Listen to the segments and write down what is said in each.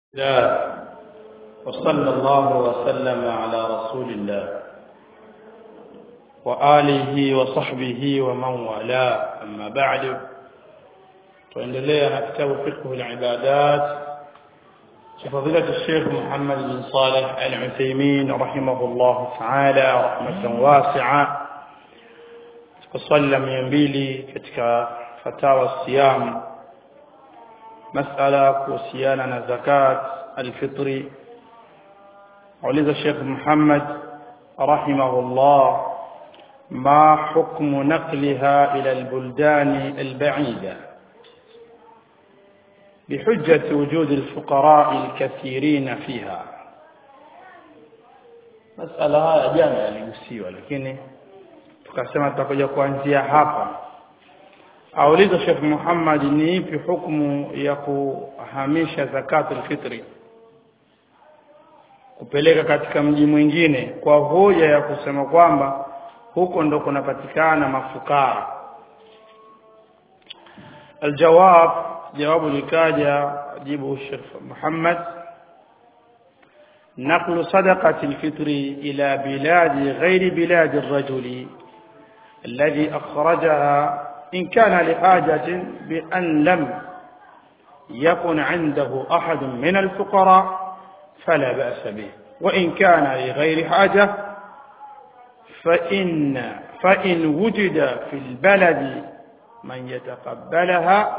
لا وصلى الله وسلم على رسول الله وآله وصحبه ومن والاه أما بعد tuendelea na kitabu fiqh al-ibadat cha fadilati Sheikh Muhammad bin Saleh Al-Uthaymeen rahimahullah ta'ala rahmatan wasi'a tukasalla 200 katika fatawa siyam masala kuhusiana na zakat al-fitri uliza Sheikh Muhammad rahimahullah ما حكم نقلها إلى البلدان البعيدة بحجة وجود الفقراء الكثيرين فيها مسألة haya jana yaligusiwa lakini tukasema tutakuja kuanzia hapa auliza Sheikh Muhammad ni ipi hukumu ya kuhamisha zakatul fitri kupeleka katika mji mwingine kwa hoja ya kusema kwamba huko ndo kunapatikana mafukara الجواب جواب لكاجا جيبه الشيخ محمد نقل صدقة الفطر إلى بلاد غير بلاد الرجل الذي أخرجها إن كان لحاجة بأن لم يكن عنده أحد من الفقراء فلا بأس به وإن كان لغير حاجة فإن فإن وجد في البلد من يتقبلها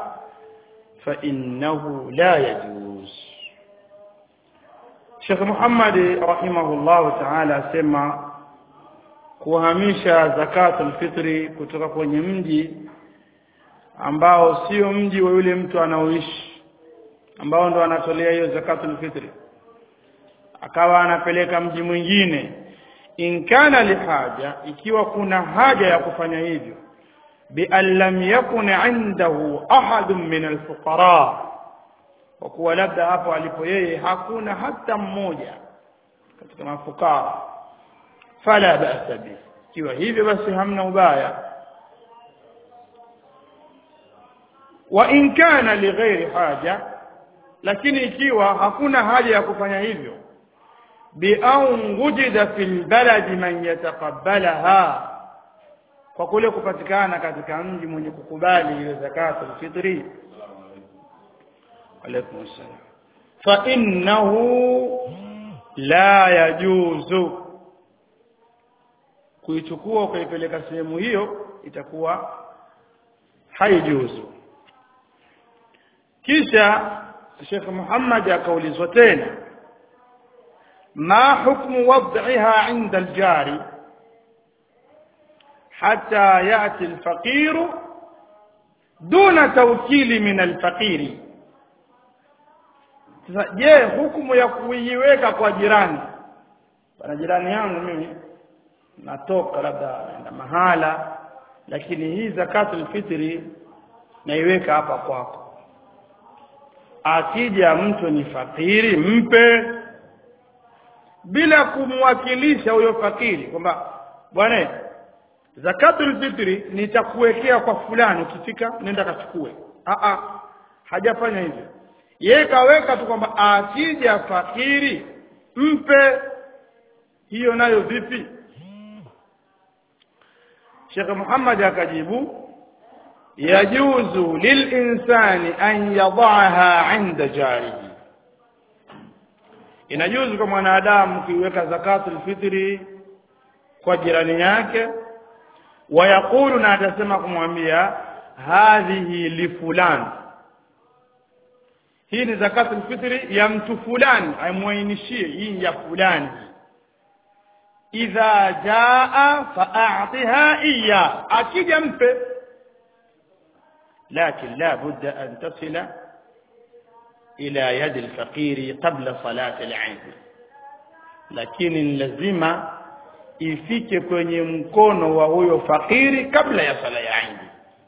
فإنه لا يجوز Sheikh Muhammad rahimahullah ta'ala asema kuhamisha zakatul fitri kutoka kwenye mji ambao sio mji wa yule mtu anaoishi ambao ndo anatolea hiyo zakatul fitri akawa anapeleka mji mwingine in kana lihaja ikiwa kuna haja ya kufanya hivyo bi an lam yakun indahu ahadun min alfuqara kwa kuwa labda hapo alipo yeye hakuna hata mmoja katika mafukara fala ba'sa bi ikiwa hivyo basi hamna ubaya wa in kana lighairi haja lakini ikiwa hakuna haja ya kufanya hivyo bian wujida fil baladi man yataqabbalaha kwa kule kupatikana katika mji mwenye kukubali ile zakatul fitri alaykum assalam fa innahu la yajuzu kuichukua ukaipeleka sehemu hiyo itakuwa haijuzu kisha Sheikh Muhammad akaulizwa tena ما حكم وضعها عند الجاري حتى يأتي الفقير دون توكيل من الفقير je hukumu ya kuiweka kwa jirani bana jirani yangu mimi natoka labda naenda mahala lakini hii zakatul fitri naiweka hapa kwako akija mtu ni fakiri mpe bila kumwakilisha huyo fakiri kwamba bwana zakatul fitri nitakuwekea kwa fulani ukifika nenda kachukue a a hajafanya hivyo yeye kaweka tu kwamba akija fakiri mpe hiyo nayo vipi Sheikh Muhammad akajibu yajuzu lilinsani an yadaha inda jarihi inajuzu kwa mwanadamu kuiweka zakatul fitri kwa jirani yake wayaqulu na atasema kumwambia hadhihi li fulani hii ni zakatul fitri ya mtu fulani aimwainishie hii ya fulani idha jaa fa'atiha iya akija mpe lakin la budda an tasila إلى يد الفقير قبل صلاة العيد lakini lazima ifike kwenye mkono wa huyo fakiri kabla ya sala ya Eid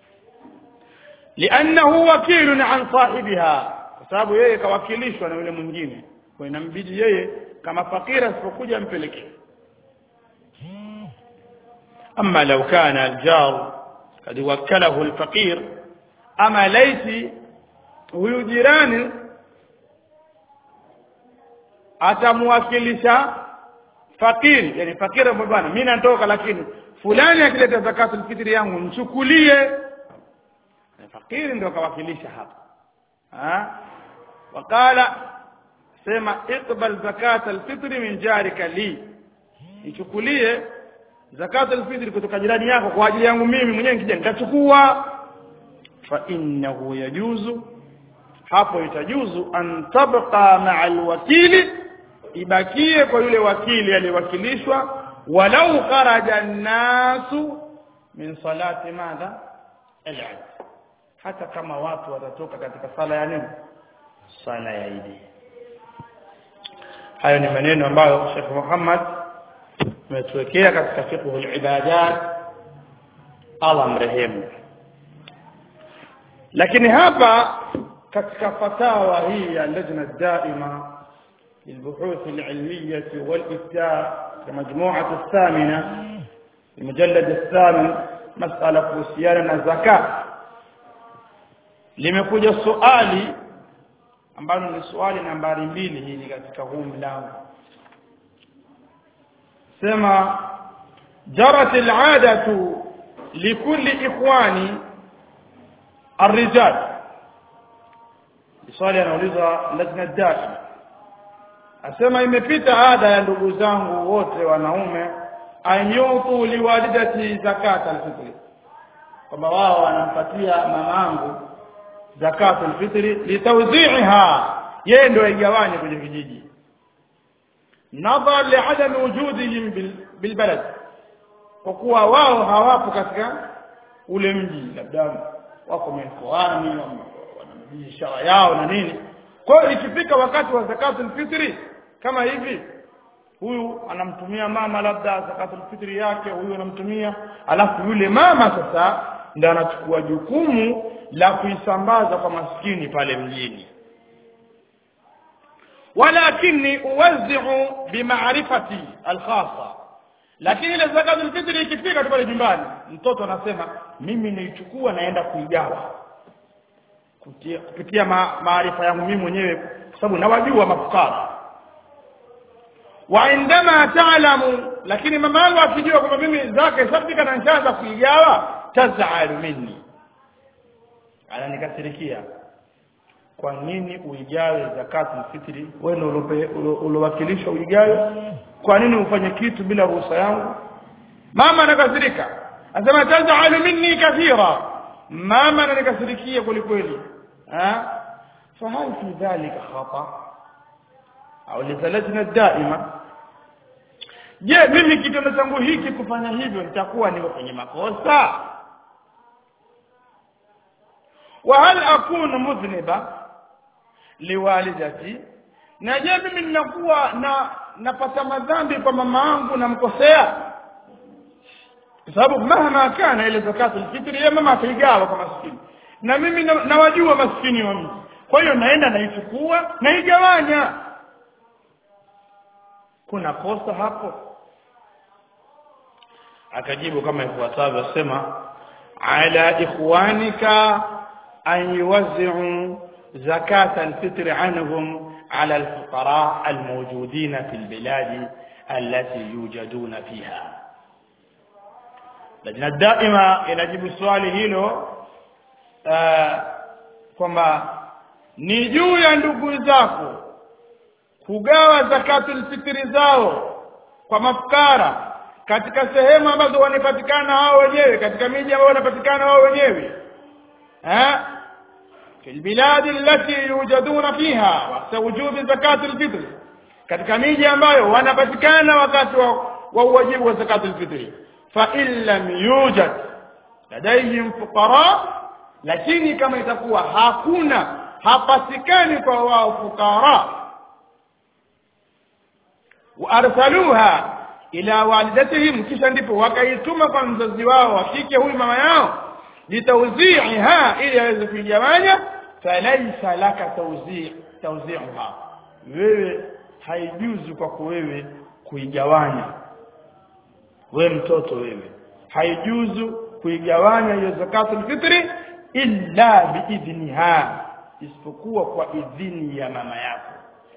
liannahu wakilun an sahibiha kwa sababu yeye kawakilishwa na yule mwingine kwa inambidi yeye kama fakiri asipokuja mpelekee ama law kana aljar kad wakalahu alfaqir ama laiti huyu jirani atamwakilisha fakiri yani fakiri ambaye bwana mimi natoka lakini fulani akileta zakatul fitri yangu mchukulie fakiri ndio kawakilisha hapa ha wakala sema iqbal zakatul fitri min jarika li ichukulie zakatul fitri kutoka jirani yako kwa ajili yangu mimi mwenyewe nikija nitachukua fa innahu yajuzu hapo itajuzu an tabqa ma'a alwakili ibakie kwa yule wakili aliyewakilishwa walau kharaja an-nasu min salati madha al-eid hata kama watu watatoka katika sala ya nini sala ya Eid hayo ni maneno ambayo Sheikh Muhammad ametuwekea katika fiqh al-ibadat Allah mrehemu lakini hapa katika fatawa hii ya lajna daima للبحوث العلمية والإفتاء كمجموعة الثامنة المجلد الثامن مسألة kuhusiana الزكاة limekuja swali ambalo ni swali nambari mbili hili katika huu mlango sema jarat al'adatu likulli ikhwani الرجال swali anauliza lajna daima asema imepita ada ya ndugu zangu wote wanaume anyutu liwalidati zakat alfitri kwamba wao wanampatia mamangu zakat alfitri litawzi'iha yeye ndio aigawanye kwenye vijiji nadhar li'adami wujudihim bilbalad kwa kuwa wao hawapo katika ule mji labda wako mikoani wana biashara yao na nini kwa hiyo ikifika wakati wa zakatul fitri kama hivi huyu anamtumia mama labda zakatul fitri yake huyu anamtumia alafu yule mama sasa ndio anachukua jukumu la kuisambaza kwa maskini pale mjini walakini uwazi'u bimaarifati alkhassa lakini ile zakatul fitri ikifika tu pale nyumbani mtoto anasema mimi naichukua naenda kuigawa kupitia maarifa yangu mimi mwenyewe kwa sababu nawajua mafukara wa indama taalamu lakini mama yangu akijua kwamba mimi zake sabika na nishaanza kuigawa tazalu minni ananikasirikia kwa nini uigawe zakatul fitri wewe uliowakilishwa uigawe kwa nini ufanye kitu bila ruhusa yangu mama anakasirika anasema tazalu minni kathira mama ananikasirikia kwelikweli ها فهل في ذلك خطأ au lizalajna daima je mimi kitendo changu hiki kufanya hivyo nitakuwa niko kwenye makosa wa hal akunu mudhniba liwalidati na je mimi ninakuwa na napata madhambi kwa mama yangu namkosea kwa sababu mahama kana ile zakatul fitri ya mama ataigawa kwa maskini na mimi nawajua na maskini wa mji kwa hiyo naenda naichukua naigawanya kuna kosa hapo akajibu kama ifuatavyo sema ala ikhwanika an yuwazzi'u zakat alfitr anhum ala alfuqara almawjudin fi albilad allati yujaduna fiha lajna daima inajibu swali hilo kwamba ni juu ya ndugu zako kugawa zakatul fitri zao kwa mafukara katika sehemu ambazo wanapatikana hao wenyewe katika miji ambayo wanapatikana hao wenyewe eh في البلاد التي يوجدون فيها وقت وجوب زكاة الفطر katika miji ambayo wanapatikana wakati wa uwajibu wa zakatul fitri fa in lam yujad ladayhim fuqara lakini kama itakuwa hakuna hapatikani kwa wao fukara waarsaluha ila walidatihim kisha ndipo wakaituma kwa mzazi wao wa kike huyu mama yao litawzi'iha ili aweze kuigawanya falaisa laka tawzi' tawzi'uha wewe haijuzu kwako wewe kuigawanya we mtoto wewe haijuzu kuigawanya hiyo zakatul fitri illa biidhniha isipokuwa kwa idhini ya mama yako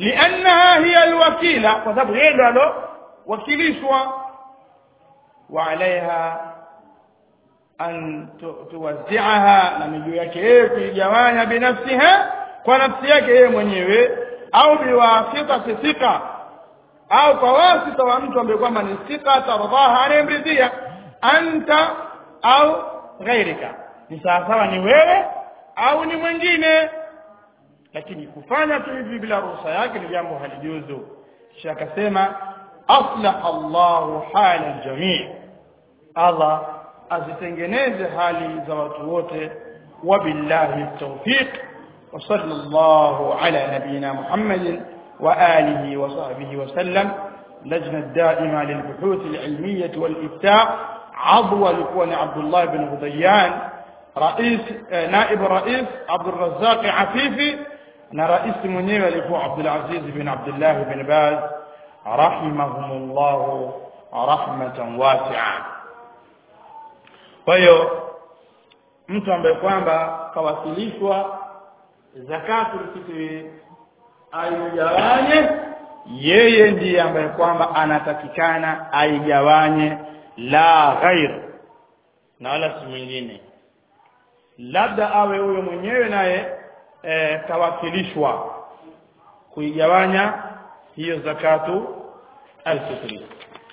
liannaha hiya alwakila kwa sababu yeye ndo alowakilishwa wa alaiha an tuwaziaha na miguu yake yeye kuigawanya binafsiha kwa nafsi yake yeye mwenyewe au biwasitati thika au kwa wasita wa mtu ambaye kwamba ni thika tardaha anayemridhia anta au ghairika ni sawasawa ni wewe au ni mwingine lakini kufanya tu hivi bila ruhusa yake ni jambo halijuzu kisha akasema aslaha Allahu hala aljamii Allah azitengeneze hali za watu wote wabillahi tawfiq وصلى الله على نبينا محمد وآله وصحبه وسلم لجنة دائمة للبحوث العلمية والإفتاء عضو لكون عبد الله بن غضيان رئيس نائب رئيس عبد الرزاق عفيفي na rais mwenyewe alikuwa Abdul Aziz bin Abdullah bin Baz rahimahumullah rahmatan wasi'a. Kwa hiyo mtu ambaye kwamba kawasilishwa zakatul fitri aigawanye, yeye ndiye ambaye kwamba anatakikana aigawanye, la ghair, na wala si mwingine, labda awe huyo mwenyewe naye e, kawakilishwa kuigawanya hiyo zakatu alfitri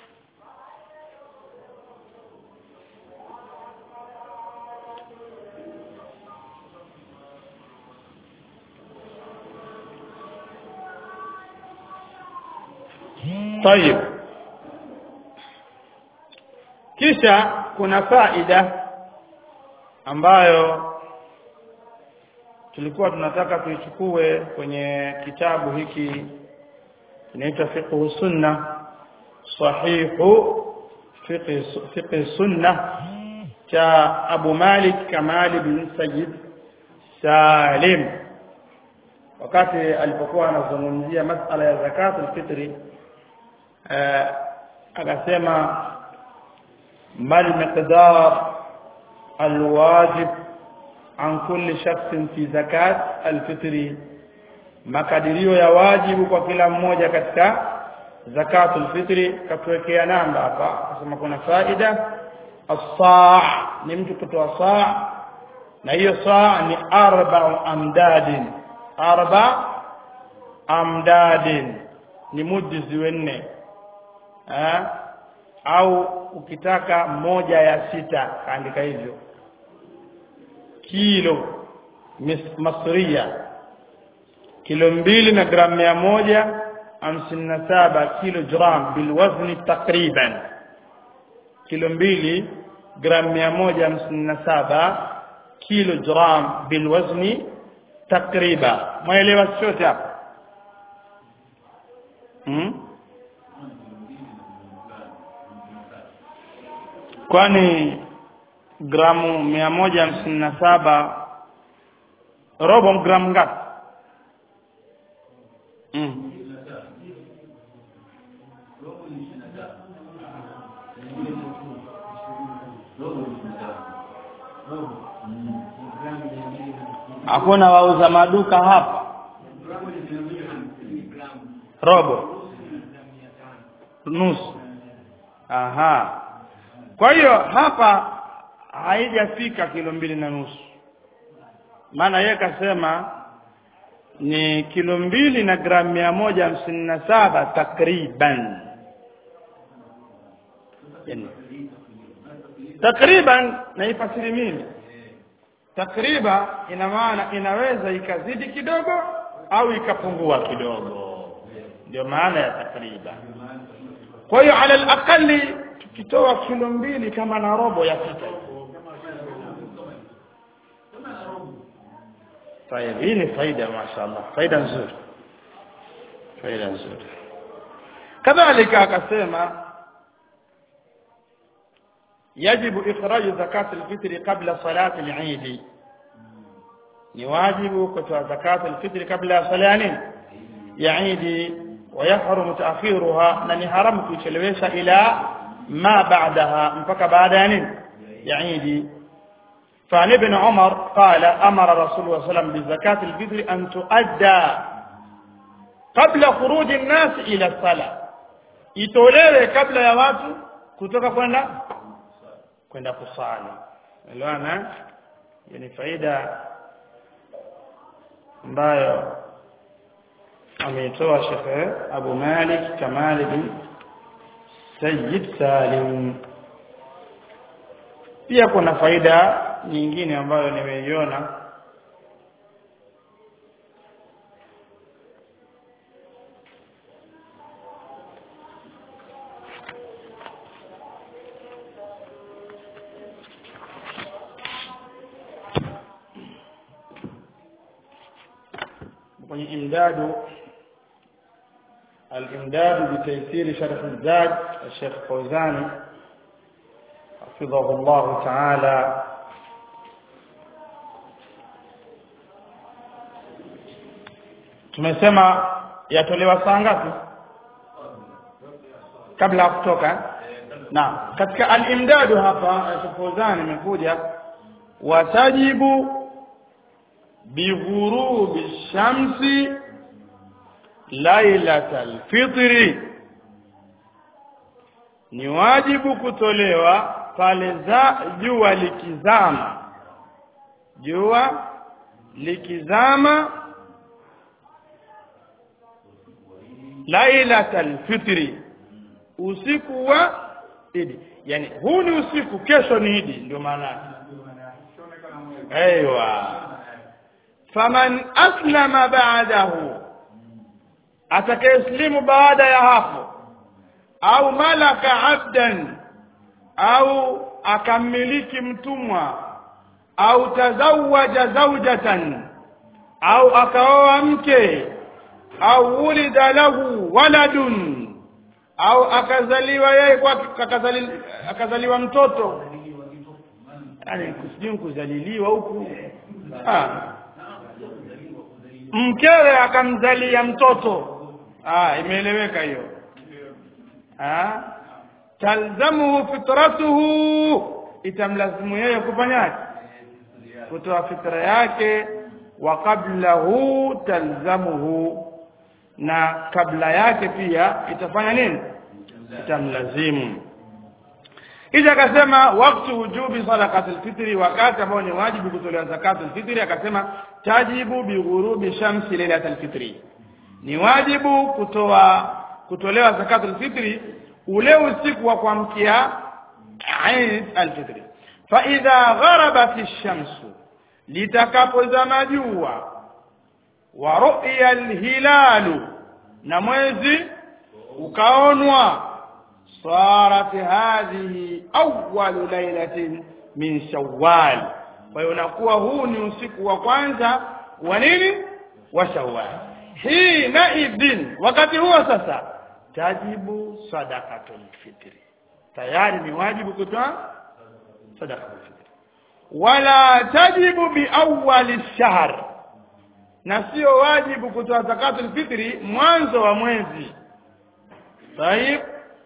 طيب kisha kuna faida ambayo tulikuwa tunataka tuichukue kwenye kitabu hiki kinaitwa fiqh sunna sahihu fiqh sunna cha Abu Malik Kamal bin Sayyid Salim wakati alipokuwa anazungumzia masala ya zakatul fitri akasema mal miqdar alwajib an kulli shakhsin fi zakat alfitri makadirio ya wajibu kwa kila mmoja katika zakatul fitri katuwekea namba hapa akasema kuna faida as-saa ni mtu kutoa saa na hiyo saa ni arba amdadin arba amdadin ni mudi ziwe nne au ukitaka moja ya sita kaandika hivyo kilo masria kilo mbili na gramu mia moja hamsini na saba kilogram bilwazni takriban kilo mbili gramu mia moja hamsini na saba kilogram bilwazni takriba mwaelewa chochote hapa hmm? kwani gramu mia moja hamsini na saba robo gramu ngapi mm. hakuna wauza maduka hapa robo nusu aha kwa hiyo hapa haijafika kilo mbili na nusu maana yeye kasema ni kilo mbili na gramu mia moja hamsini na saba takriban yani, takriban naifasiri mimi takriba ina maana inaweza ikazidi kidogo au ikapungua kidogo ndio maana ya takriban kwa hiyo ala alaqali tukitoa kilo mbili kama na robo ya sita طيب hii ni faida mashaallah faida nzuri faida nzuri kadhalika akasema يجب إخراج زكاة الفطر قبل صلاة العيد ni wajibu kutoa zakat alfitri kabla ya sala nini ya idi ويحرم تأخيرها na ni haramu kuichelewesha ila ma ba'daha mpaka baada ya nini ya idi فعن ابن عمر قال أمر رسول الله صلى الله عليه وسلم بزكاة الفطر أن تؤدى kabla khuruji nnas ila sala itolewe kabla ya watu kutoka kwenda kwenda kusali elewana hiyo ni faida ambayo ameitoa Sheikh Abu Malik Kamal bin Sayyid Salim pia kuna faida nyingine ambayo nimeiona kwenye imdadu الإمداد بتيسير شرح الزاد الشيخ فوزاني حفظه الله تعالى tumesema yatolewa saa ngapi kabla ya kutoka na katika al-imdadu hapa Sheikh Fawzan imekuja watajibu bighurubi shamsi lailatal fitri ni wajibu kutolewa pale za jua likizama jua likizama lailatal fitri usiku wa idi yani huu ni usiku kesho ni idi ndio maana yake aiywa faman aslama ba'dahu atakayeslimu baada ya hapo au malaka abdan au akamiliki mtumwa au tazawaja zaujatan au akaoa mke au ulida lahu waladun au akazaliwa yeye kwa akazaliwa, akazaliwa mtoto yani kusijui kuzaliliwa huku ah mkewe akamzalia mtoto ah imeeleweka hiyo ah talzamuhu fitratuhu itamlazimu yeye kufanyaje kutoa fitra yake wa qablahu talzamuhu na kabla yake pia itafanya nini itamlazimu kisha akasema wakati wujubi sadaqatul fitri wakati ambao ni wajibu kutolewa zakatul fitri akasema tajibu bighurubi shamsi lailatul fitri ni wajibu kutoa kutolewa zakatul fitri ule usiku wa kuamkia Eid al-Fitr fa idha gharabat ash-shamsu litakapozama jua wa ru'ya al-hilalu na mwezi ukaonwa صارت هذه أول ليلة من شوال فينقوا huu ni usiku wa kwanza wa nini wa shawwal hina idhin wakati huo sasa tajibu sadaqatul fitri tayari ni wajibu kutoa sadaqatul fitri wala tajibu bi awwal shahr na sio wajibu kutoa zakatul fitri mwanzo wa mwezi طيب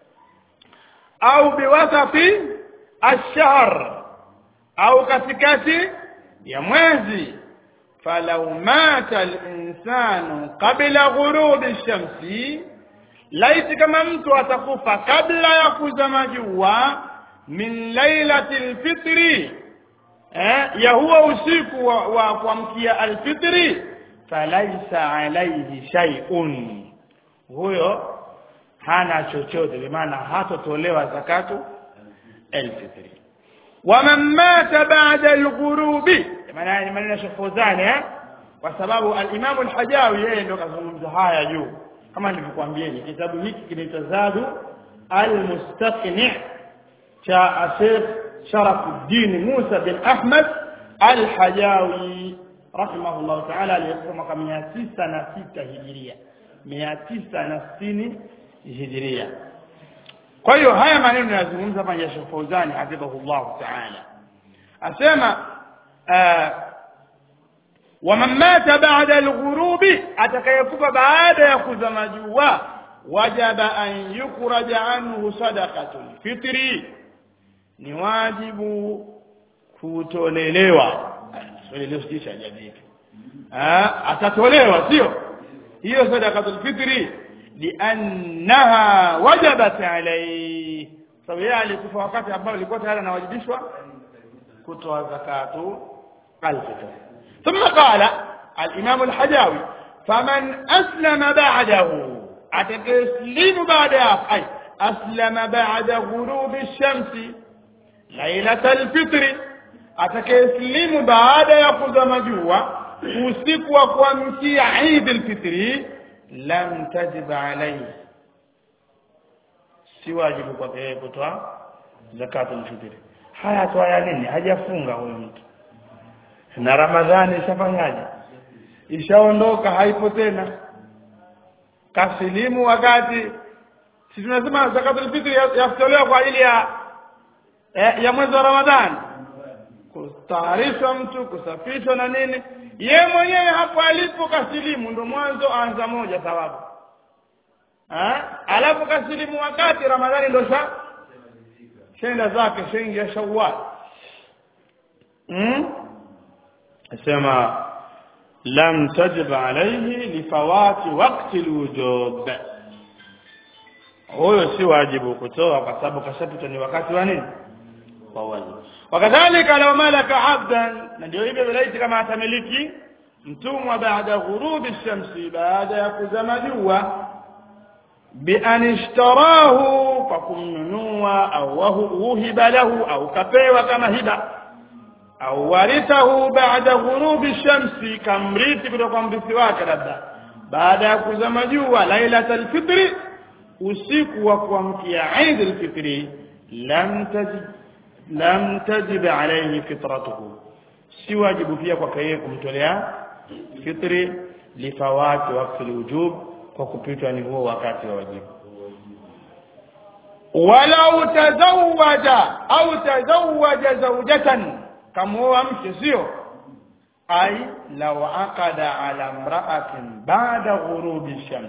au biwasati ash-shahr au katikati ya mwezi falau mata al-insanu qabla ghurubi ash-shamsi laiti kama mtu atakufa kabla ya kuzama jua min lailati al-fitri eh ya huwa usiku wa, wa kuamkia al-fitri falaisa alayhi shay'un huyo hana chochote kwa maana hatotolewa zakatu alfitri waman mata ba'da alghurubi maana ni maneno shafuzani eh kwa sababu al-Imam al-Hajawi yeye ndio kazungumza haya juu kama nilivyokuambieni kitabu hiki kinaitwa Zadu al-Mustaqni' cha Sheikh Sharafuddin Musa bin Ahmad al-Hajawi rahimahullah ta'ala aliyesoma mwaka 906 hijiria 960 hijiria kwa hiyo haya maneno yanazungumza hapa ya Sheikh Fauzani hafidhahullah ta'ala asema waman mata ba'da al-ghurubi atakayekufa baada ya kuzama jua wajaba an yukhraja anhu sadaqatul fitri ni wajibu kutolelewa swali leo sijisha jadi atatolewa sio hiyo sadaqatul fitri liannaha wajabat alayhi sababu yeye alikufa wakati ambao alikuwa tayari anawajibishwa kutoa zakatu الفطر ثم قال الإمام الحجاوي فمن أسلم بعده أتسلم بعد أي أسلم بعد غروب الشمس ليلة الفطر أتكسلم بعد يأخذ مجوة usiku wa kuamkia Eid al-Fitri lam tajib alayhi si wajibu kwa yeye kutoa zakatul fitri haya toa nini hajafunga huyo mtu na ramadhani ishafanyaje ishaondoka haipo tena kasilimu wakati si tunasema zakatul fitri yatolewa kwa ajili ya ya mwezi wa ramadhani kutayarishwa mtu kusafishwa na nini ye mwenyewe hapo alipo kasilimu ndo mwanzo anza moja thawabu alafu kasilimu wakati ramadhani ndo sha shenda zake shengi ya shawwal hmm? asema lam tajib alayhi lifawati waqti alwujub huyo si wajibu kutoa kwa sababu kashapita ni wakati wa nini wa wajibu wakadhalika law malaka abdan na ndio hivyo vilaiti kama atamiliki mtumwa baada ghurubi shamsi baada ya kuzama jua بأن اشتراه فكمنوا أو وهب له أو كفيوا كما هبة أو ورثه بعد غروب الشمس كمريت kutoka mrithi wake labda baada ya kuzama jua lailatul fitri usiku wa kuamkia Eid al-Fitri lam tajib lam tajib alayhi fitratuhu si wajibu pia kwake yeye kumtolea fitri lifawati waqti al-wujub kwa kupitwa ni huo wakati wa wajibu walau tazawaja au tazawaja zawjatan kamuoa mke sio ai law aqada ala imra'atin ba'da ghurubi shams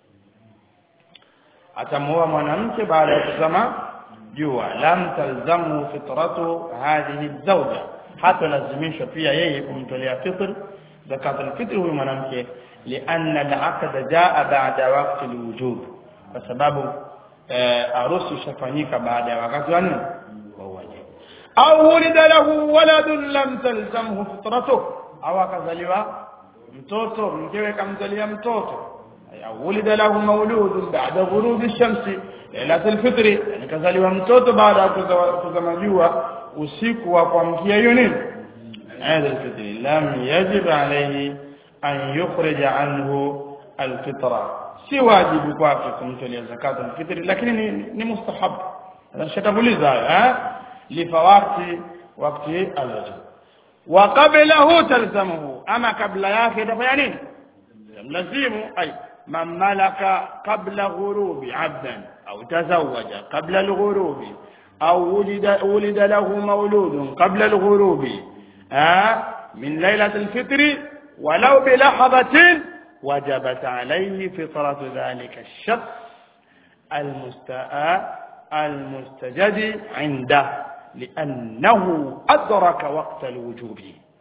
atamuoa mwanamke baada ya kuzama jua lam talzamu fitratu hadhihi zawja hata lazimishwa pia yeye kumtolea fitr zakat al-fitr huyu mwanamke لأن العقد جاء بعد وقت الوجوب فسبب harusi ishafanyika baada ya wakati wa nini wa wajibu au wulida lahu waladun lam talzamhu fitratuh au akazaliwa mtoto mkewe kamzalia mtoto au wulida lahu mauludun ba'da ghurubi shamsi lailatul fitri yani kazaliwa mtoto baada ya kuzama jua usiku wa kuamkia hiyo nini lailatul fitri lam yajib alayhi an yukhrija anhu alfitra si wajibu kwake kumtolea zakatu alfitri lakini ni, ni mustahab nashatanguliza hayo eh lifawati wakati alwajib wa qablahu talzamuhu ama kabla yake itafanya nini lazimu ay man malaka qabla ghurubi abdan au tazawaja qabla alghurubi au wulida wulida lahu mawludun qabla alghurubi ah min lailatul alfitri ولو بلحظة وجبت عليه فطرة ذلك الشخص المستاء المستجد عنده لأنه أدرك وقت الوجوب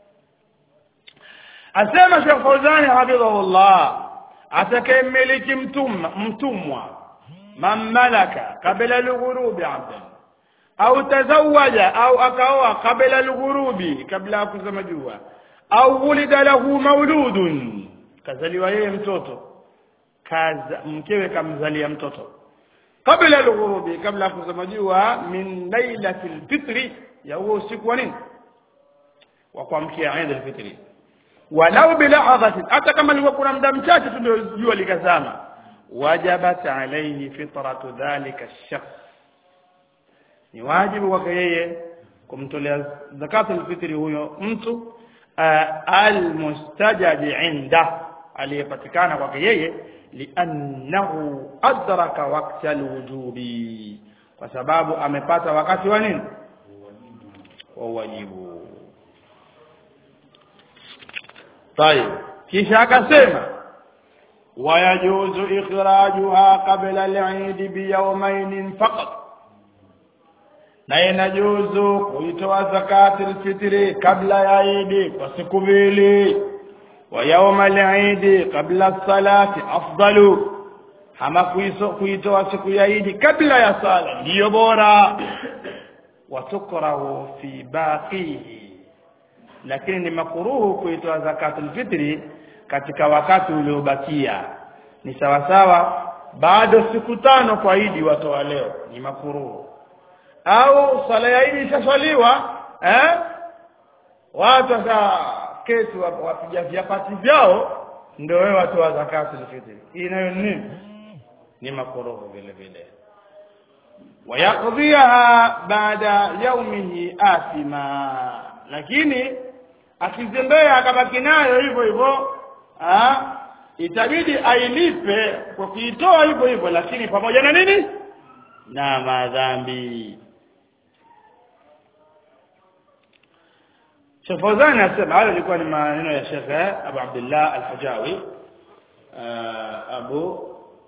أسمى شيخ فوزاني حفظه الله أتكملك متم متموى من ملك قبل الغروب عبدا أو تزوج أو أكوى قبل الغروب قبل أكزم جوا au wulida lahu mauludun kazaliwa yeye mtoto kaza mkewe kamzalia mtoto kabla al-ghurubi kabla kuzama jua min lailatil fitri ya huo usiku wa nini wa kuamkia Eid al-Fitri walau bilahadhatin hata kama ilikuwa kuna muda mchache tu ndio jua likazama wajabat alayhi fitratu dhalika ash-shakhs ni wajibu kwake yeye kumtolea zakatul fitri huyo mtu almustajadi inda aliyepatikana kwake yeye liannahu adraka waqta alwujubi kwa sababu amepata wakati wa nini wa wajibu طيب kisha akasema wayajuzu ikhrajuha qabla al-eid biyawmayn faqat na inajuzu kuitoa zakati alfitri kabla ya idi kwa siku mbili wa yauma al-eid qabla as-salati afdalu ama kuitoa siku ya Eid kabla ya sala ndiyo bora watukrahu fi baqihi lakini ni makuruhu kuitoa zakatul fitri katika wakati uliobakia ni sawa sawa bado siku tano kwa Eid watoa leo ni makuruhu au sala ya Eid ishaswaliwa eh watu sasa kesi wapiga viapati vyao ndio wewe watoa zakatul fitri hii nayo nini ni makuruhu vile vile wayaqdhiha baada yaumihi athima lakini akizembea akabaki nayo hivyo hivyo itabidi ailipe kwa kuitoa hivyo hivyo lakini pamoja na nini na madhambi Sheikh Fawzan anasema hayo ilikuwa ni maneno ya Sheikh Abu Abdullah Al-Hajawi Abu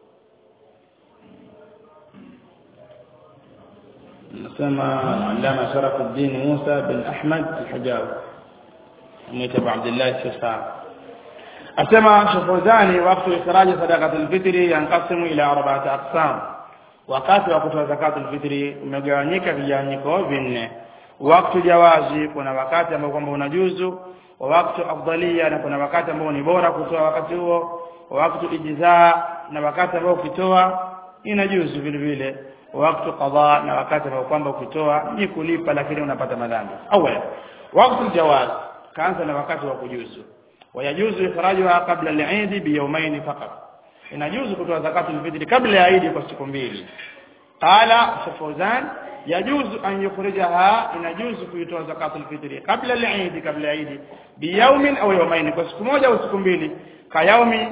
نسمى العلامة شرف الدين موسى بن أحمد الحجاوي ميت أبو عبد الله الشيخان أسمى شفوزاني وقت إخراج صدقة الفطر ينقسم إلى أربعة أقسام wakati wa kutoa zakatul fitri umegawanyika vigawanyiko vinne wakati jawazi kuna wakati ambao kwamba unajuzu wa wakati afdalia na kuna wakati ambao ni bora kutoa wakati huo wa wakati ijzaa na wakati ambao ukitoa inajuzu vile vile wakati qada na wakati ambao kwamba ukitoa ni kulipa lakini unapata madhambi awala wakati jawaz kaanza na wakati wa kujuzu wayajuzu ikhrajuha qabla al-eid bi yawmayn faqat inajuzu kutoa zakatu al-fitr kabla ya Eid kwa siku mbili qala Shafuzan yajuzu an yukhrijaha inajuzu kuitoa zakatu al-fitr kabla al-eid kabla ya Eid bi yawmin au yawmayn kwa siku moja au siku mbili ka yawmi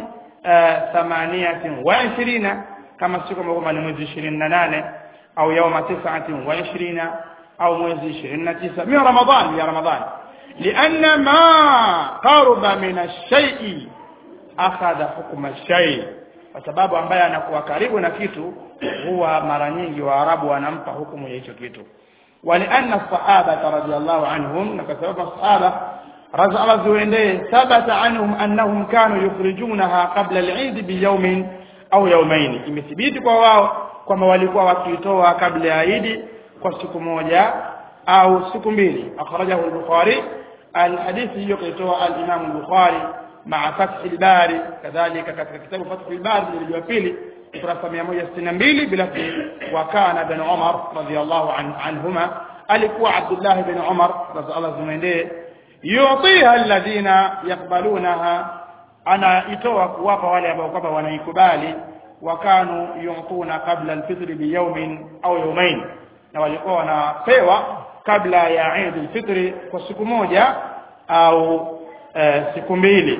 28 kama siku ambayo ni mwezi 28 au yauma 29 au mwezi 29 min ramadhan ya ramadhan لأن ما قرب من الشيء أخذ حكم الشيء kwa sababu ambaye anakuwa karibu na kitu huwa mara nyingi waarabu wanampa hukumu ya hicho kitu walianna sahaba radhiyallahu anhum na kwa sababu sahaba radhi Allah ziwendee thabata anhum annahum kanu yukhrijunaha qabla al-eid bi yawmin au yaumaini imethibiti kwa wao kwamba walikuwa wakitoa kabla ya Eid kwa siku moja au siku mbili akhrajahu al-Bukhari al-hadithi hiyo kaitoa al-Imam al-Bukhari ma'a Fath al-Bari kadhalika katika kitabu Fath al-Bari jildi ya pili ukurasa 162 bila wa kana ibn Umar radiyallahu anhuma alikuwa Abdullah ibn Umar radiyallahu anhu yu'tiha alladhina yaqbalunaha anaitoa kuwapa wale ambao kwamba wanaikubali wakanu yuntuna kabla alfitr biyawmin au yawmain na walikuwa wanapewa kabla ya Eid alfitr kwa siku moja au e, siku mbili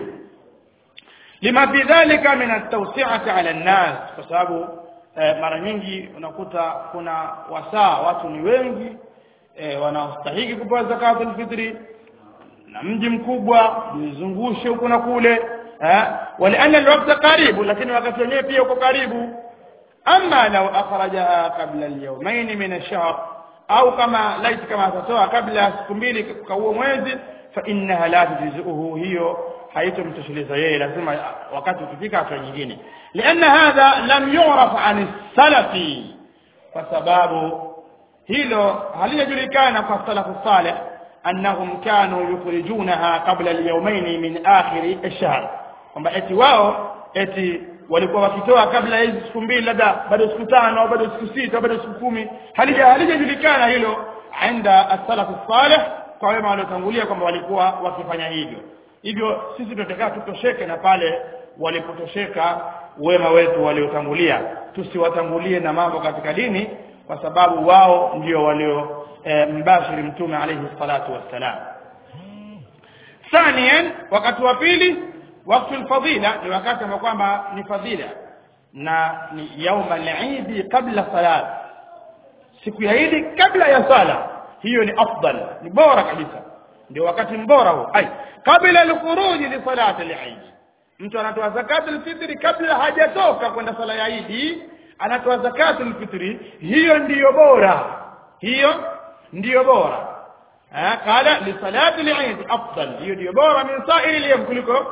lima fi dhalika min at-tawsi'ati 'ala an-nas kwa sababu e, mara nyingi unakuta kuna wasaa watu ni wengi e, wanaostahili kupewa zakatul fitri na mji mkubwa nizungushe huko na kule ولأن الوقت قريب لكن وقت wenyewe pia uko karibu ama law akhrajaha qabla al-yawmayn min ash-shahr au kama laiti kama atatoa kabla ya siku mbili kwa huo mwezi fa innaha la tujzuhu hiyo haitomtosheleza yeye lazima wakati ukifika hatua nyingine lianna hadha lam yu'raf an salafi kwa sababu hilo halijulikana kwa salafu salih annahum kanu yukhrijunaha qabla al-yawmayn min akhir ash-shahr kwamba eti wao eti walikuwa wakitoa kabla hizi siku mbili labda bado siku tano au bado siku sita au bado siku kumi halija halijajulikana hilo inda as-salaf salih kwa wema waliotangulia kwamba walikuwa wakifanya hivyo hivyo sisi tunataka tutosheke na pale walipotosheka wema wetu waliotangulia tusiwatangulie na mambo katika dini kwa sababu wao ndio walio e, mbashiri mtume alayhi salatu wassalam ثانيا wakati wa pili wakati alfadila ni wakati ambao kwamba ni fadhila na ni yauma al-eid kabla salat siku ya Eid kabla ya sala hiyo ni afdal ni bora kabisa ndio wakati mbora huo ai kabla al-khuruj li salati al-eid mtu anatoa zakat al-fitr kabla hajatoka kwenda sala ya Eid anatoa zakat al-fitr hiyo ndiyo bora hiyo ndiyo bora qala li salati al-eid afdal hiyo ndiyo bora min sa'iri al-yawm kuliko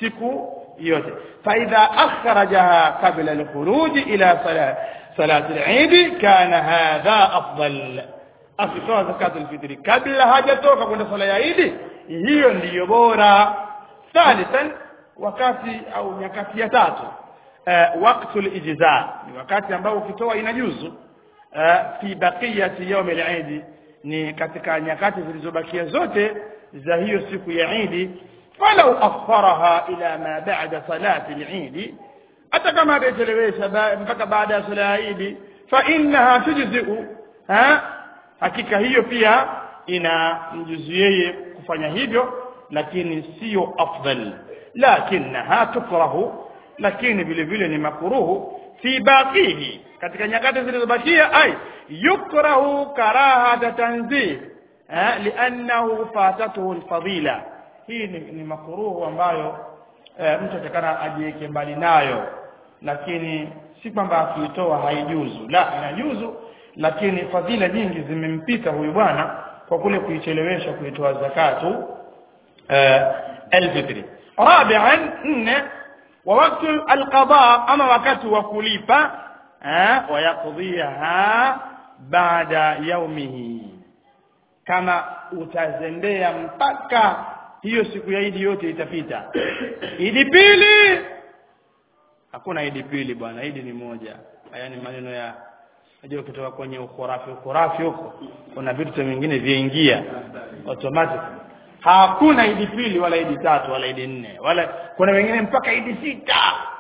siku yote faidha akhrajaha qabla alkhuruj ila salat salat al-eid kana hadha afdal akitoa zakat al-fitri kabla hajatoka kwenda sala ya Eid hiyo ndiyo bora thalithan wakati au nyakati ya tatu uh, waqtul ijza ni wakati ambao ukitoa inajuzu uh, fi baqiyati yawm al-eid ni katika nyakati zilizobakia zote za hiyo siku ya Eid falau akharaha ila ma ba'da salati al-Eid hata kama atachelewesha mpaka baada ya sala ya Eid fa innaha tujzi'u ha hakika hiyo pia ina mjuzu yeye kufanya hivyo lakini sio afdal lakinaha tukrahu lakini vile vile ni makruhu fi baqihi katika nyakati zilizobakia ay yukrahu karahata tanzih eh, liannahu fatatuhu alfadila hii ni, ni makruhu ambayo eh, mtu atakana ajiweke mbali nayo lakini si kwamba akiitoa haijuzu la inajuzu lakini fadhila nyingi zimempita huyu bwana kwa kule kuichelewesha kuitoa zakatu uh, alfitri rabi'an nne wa wakati alqada ama wakati wa kulipa uh, wayaqdhiha baada yaumihi kama utazembea mpaka hiyo siku ya idi yote itapita idi pili hakuna idi pili bwana idi ni moja haya ni maneno ya Unajua kutoka kwenye ukhurafi ukhurafi huko kuna vitu vingine viingia automatic. Hakuna idi pili wala idi tatu wala idi nne wala kuna wengine mpaka idi sita.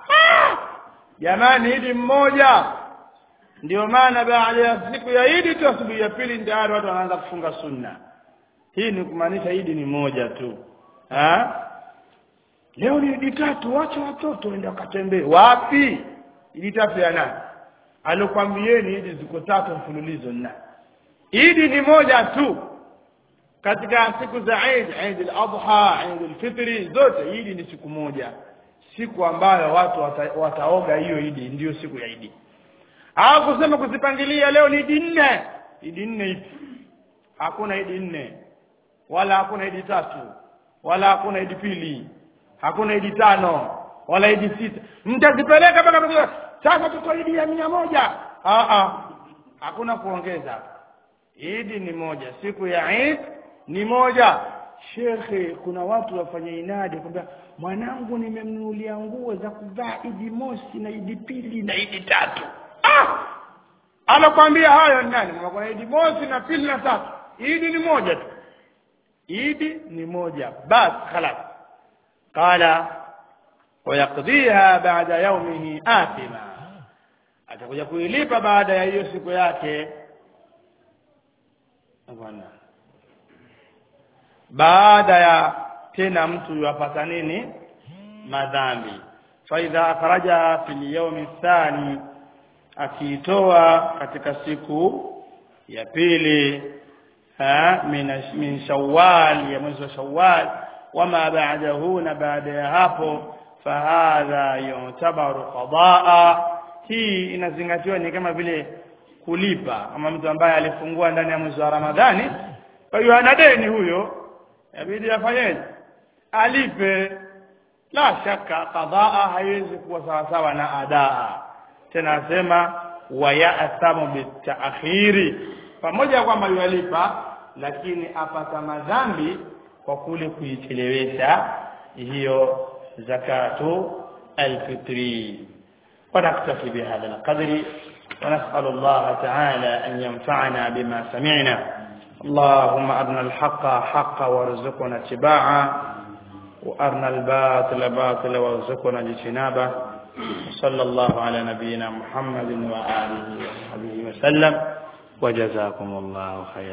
Jamani idi mmoja. Ndio maana baada ya siku ya idi tu asubuhi ya pili tayari watu wanaanza kufunga sunna. Hii ni kumaanisha idi ni moja tu. Ha? Leo ni idi tatu, wacha watoto waende wakatembee. Wapi? Idi tatu ya nani? alokwambieni idi ziko tatu mfululizo na idi ni moja tu katika siku za Eid Eid al-Adha Eid al-Fitri zote idi ni siku moja siku ambayo watu wata, wataoga hiyo idi ndiyo siku ya idi au kusema kuzipangilia leo ni idi nne idi nne ipi hakuna idi nne wala hakuna idi tatu wala hakuna idi pili hakuna idi tano wala idi sita mtazipeleka mpaka sasa tuko idi ya mia moja Aa, hakuna kuongeza idi ni moja siku ya Eid ni moja shekhe kuna watu wafanya inadi kwamba mwanangu nimemnunulia nguo za kuvaa idi mosi na idi pili na idi tatu ah! anakwambia hayo ni nani kuna idi mosi na pili na tatu idi ni moja tu idi ni moja bas khalas qala ويقضيها بعد يومه آثما atakuja kuilipa baada ya hiyo siku yake bwana baada ya tena mtu yapata nini madhambi faidha akhraja fil yawmi thani akiitoa katika siku ya pili ha min min shawwal ya mwezi wa shawwal wama ba'dahu na baada ya hapo fahadha yutabaru qadaa hii inazingatiwa ni kama vile kulipa ama mtu ambaye alifungua ndani ya mwezi wa Ramadhani kwa hiyo ana deni huyo inabidi afanyeje alipe la shaka qadaa haiwezi kuwa sawa sawa na adaa tena asema wayathamu bitaakhiri pamoja kwamba yualipa lakini apata madhambi kwa kule kuichelewesha hiyo zakatu alfitri ونكتفي بهذا القدر ونسأل الله تعالى أن ينفعنا بما سمعنا اللهم أرنا الحق حقا وارزقنا اتباعه وأرنا الباطل باطلا وارزقنا اجتنابه صلى الله على نبينا محمد وآله وصحبه وسلم وجزاكم الله خيرا